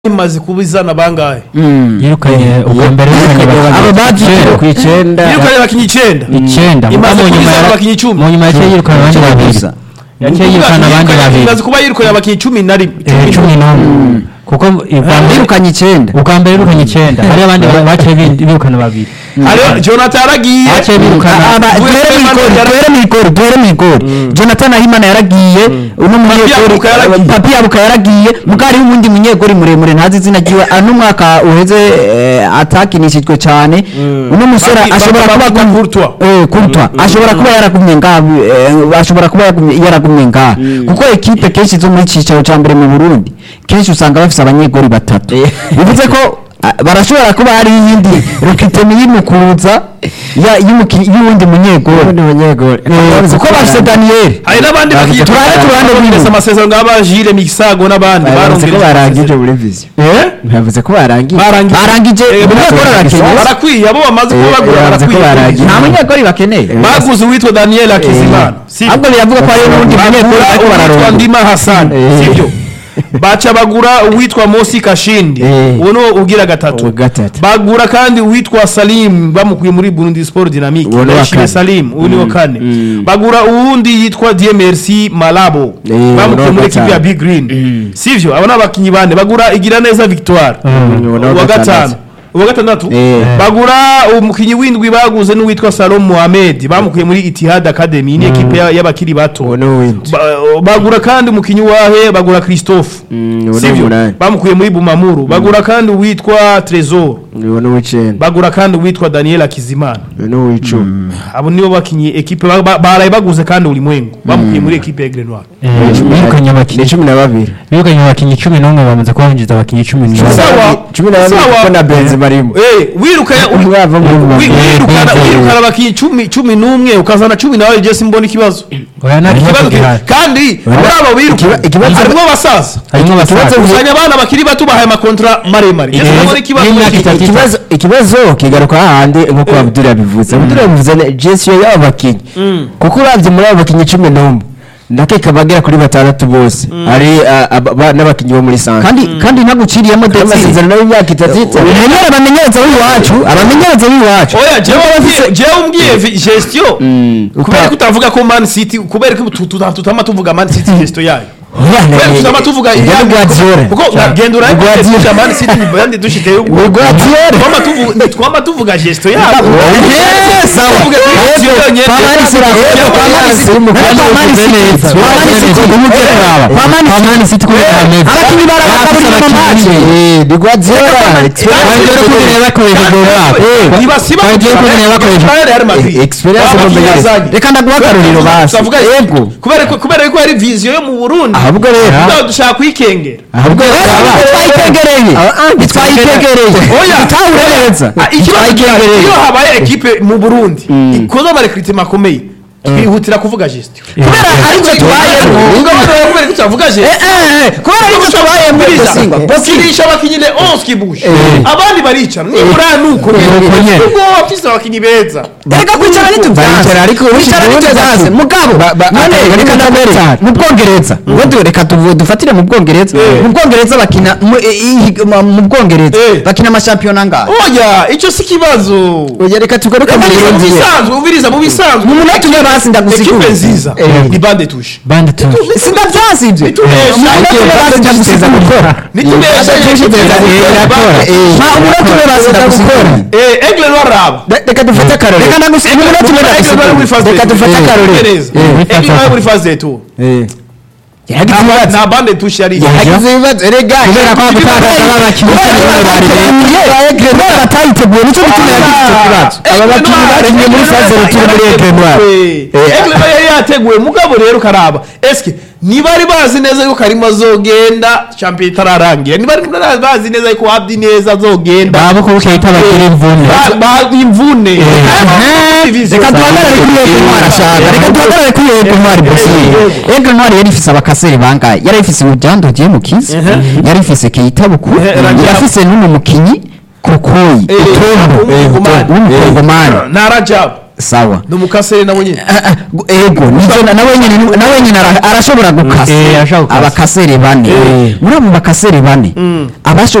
imaze kuba izana bangahe yirukanye ubwa mbere yirukanye abo bagiye ku icyenda yirukanye abakinnyi icyenda icyenda Imaze mu kuba nyuma izana ya- abakinnyi icumi. mu nyuma yaciye yirukana abandi babiri gusa. yaciye yirukana abandi babiri imaze kuba yirukanye abakinnyi cumi na rimwe Eh, cumi n'umwe kuko ubwa mbere birukanye icyenda ubwa mbere yirukanye icyenda hari abandi ba- baciye bi- birukana babiri hariho jonathan yaragiye baciye birukana Aba- Duhere duhere mu Himana igori yara- duhere mu igori duhere mu igori jonathan ahimana yaragiye uno munyegori Yabuka yaragiye. papi yabuka yaragiye muga hariho uwundi munyegori muremure ntazi izina ryiwe ano mwaka uheze eh, atakinishijwe cyane uno musore Papi- ashobora Papi- kuba Papi Courtois. Eh, Courtois ashobora kuba yaragumye ngaha eh, ashobora kuba yagumye- yaragumye ngaha kuko ekipe kenshi zo muri cyicaro cya mbere mu burundi kenshi usanga bafite abanyegori batatu bivuze ko ah, barashobora kuba hari iyindi rukitemi y'imukuza ya- y'umuki- y'uwundi munyegori Eh, kuko bafite daniyeli hari n'abandi bakinnyi turabe ku ruhande turabongereza rw'inyuma. amasezerano nk'aba Jire Misago n'abandi bavuze ko barangije muri viziyo Eh? bavuze ko barangije barangije barangije Eh, umunyegori arakeneye barakwiye abo bamaze kuba Eh, bagura bavuze ko barakwiye barangije. nta munyegori bakeneye baguze uwitwa daniel akizimana si ahubwo biravuga ko hariho n'undi munyegori bagura ariko uwitwa bararondera ndima hassan Eh. sibyo baca bagura uwitwa mosi kashindi Eh. uwo niwo ugira gatatu Uwa gatatu. bagura kandi uwitwa salim bamukuye muri burundi sport dynamique Uwo ni uwa Ndayishimiye kane. salim uwo niwo kane bagura uwundi yitwa dmrc malabo Eh, uwo ni bamukuye uwa muri ekipi ya gatanu. big green sivyo abo ni abakinnyi bane bagura igira neza victoire uwo ni uwa uwa gatanu gatandatu. uwa gatandatu Eh. bagura umukinnyi w'indwi baguze n'uwitwa salom mohamed bamukuye muri itihad academy ni ekipe ya- y'abakiri bato uwo ni uwindi Ba- bagura kandi umukinnyi wahe bagura christophe Mm, uwo ni sivyo umunani bamukuye muri bumamuru bagura kandi uwitwa tresor uwo ni uw'icyenda bagura kandi uwitwa daniel akizimana uwo ni uw'icumi abo nibo bakinyi ekipe ba- ba- baraye baguze kandi ulimwengu bamukuye muri ekipe ya grenoir Eh, birukanye ni abakinnyi cumi na babiri birukanye abakinnyi cumi n'umwe bamaze kuba binjiza abakinnyi cumi n'umwe Sawa. cumi na babiri Sawa. kuko na benzema arimo Eh, wirukana Umwe ava muri wi- Bumamuru. wirukana Eh, wirukana abakinnyi cumi cumi n'umwe ukazana cumi na babiri je simbona ikibazo oya nta ikibazo kibazo ki- gihari kandi muri abo biruka Ikiba- ikibazo- harimo abasaza harimo abasaza uzanye abana bakiri bato bahaye amakontra maremare Eh, Ese urabona ikibazo n'imyaka muri iki- itatu. ikibazo ikibazo kigaruka hahandi nk'uko abdul yabivuze abdul yabivuze ne- gesiyo y'abo bakinnyi kuko uravye muri abo bakinnyi cumi n'umwe ndakeka bagera kuri batandatu bose ari ah, aba- ba- n'abakinnyi bo muri sanze kandi kandi ntaguciriyemo ndetse amasezerano y'imyaka itatu umenyere abamenyereza b'iwacu abamenyereza b'iwacu oya jewe umbwiye- jewe umbwiye vi- gestion kubera uka- ko utavuga ko man city kubera ko tu- tu- tutama tuvuga man city gestion yayo Oya, kubera ko ne- tutama tuvuga Ibyo ni iyandi- Guardiola. kuko genda uraye Ni Guardiola. gestion ya man city bandi dushite Ni Guardiola. twama tuvuga twama tuvuga gestion yabo Eh, sawa. Tuvuge ko gestion yonyene- Pamani City Gestion Pamani yonyene- City Pamani City Pamani City umugere baba Pamani pamani city kubera ameza abakinnyi barabakabura mu match Eh, ni Guardiola. Bagiye kumenya bakoresha gol ntibasiba Bagiye kumenya bakoresha Real Madrid. Eh, experience Baba bamenyereza. yazanye. reka ndaguha akaruriro basi Tuvuga yego kubera ko kubera ko hari vision yo mu Burundi ahubwo rero Tuba dushaka kwikengera ahubwo rero twayitegereye ntitwayitegereye Oya. utahure neza Ah, ikibazo gihari, iyo habaye ekipe mu burundi ikoze amarekritima akomeye twihutira kuvuga gestion kubera aribyo tubayemo kubera ko tutavuga gestion kubera aribyo tubayemo Buriza, bakinisha abakinnyi le 11 kibushe abandi baricara nibura nuko ubwo bafise abakinnyi beza reka kwicara ntitubyanze Baricara ariko kwicara ubundi ntitubyanze gatatu. mugabo Ba- ba- none ah, reka bari ndabere batanu. mu bwongereza ngo du- reka tuvu- dufatire mu bwongereza Eh. mu bwongereza bakina mu i- i- mu- mu bwongereza Eh. bakina amashampiyona ngahe oya icyo si kibazo oya reka tugaruke mu Ubiriza mu Burundi bisanzwe ubiriza mu bisanzwe mu munota umwe basi ndagusigura ekipe nziza Eh. ni bande tushe bandi tu sindavyansi ibyo Nitunesha. mu munota umwe basi ndagusigura nitunesha ma umunota umwe basi ndagusigura egle waraba reka dufate akarore reka ndagusigura mu munota umwe egle bari muri ndagusigura phase Reka de dufate tour. akarore. Neza. Eh. egle bari muri phase de tour Eh. Nta- nta bande tushe yari yagize ibibazo erega kubera ko gutakaza abakinnyi cumi n'umwe bari beza kubera batayiteguye nicyo gituma yagize icyo kibazo aba bakinnyi bakinnye muri phase retour muri Egenwar egle bari yari yateguye mugabo rero karaba eske ntibari bazi neza yuko karimo azogenda champion itararangira ntibari bazi neza yuko abdi neza azogenda baba ko bukeye itabagira imvune Ba- ba- imvune reka duhagarare kuri yego ntwari ashaka reka duhagarare kuri yego ntwari bosiri yego ntwari yari ifise abakaseri bangahe yari ifise urujyando ugiye mu kiza yari ifise keita bukuru Eh, Rajab. yari ifise n'uno mukinyi kokoyi Eh, utombo w'umukongomani. w'umukongomani na rajabu sawa ni umukaseri nabo nyine Ah, ah, gu- ego nivyo na- nawe nyene nawe nyene ara- arashobora gukasa Eh, arashobora gukasa. abakasere bane Eh. muri abo bakasere bane abasho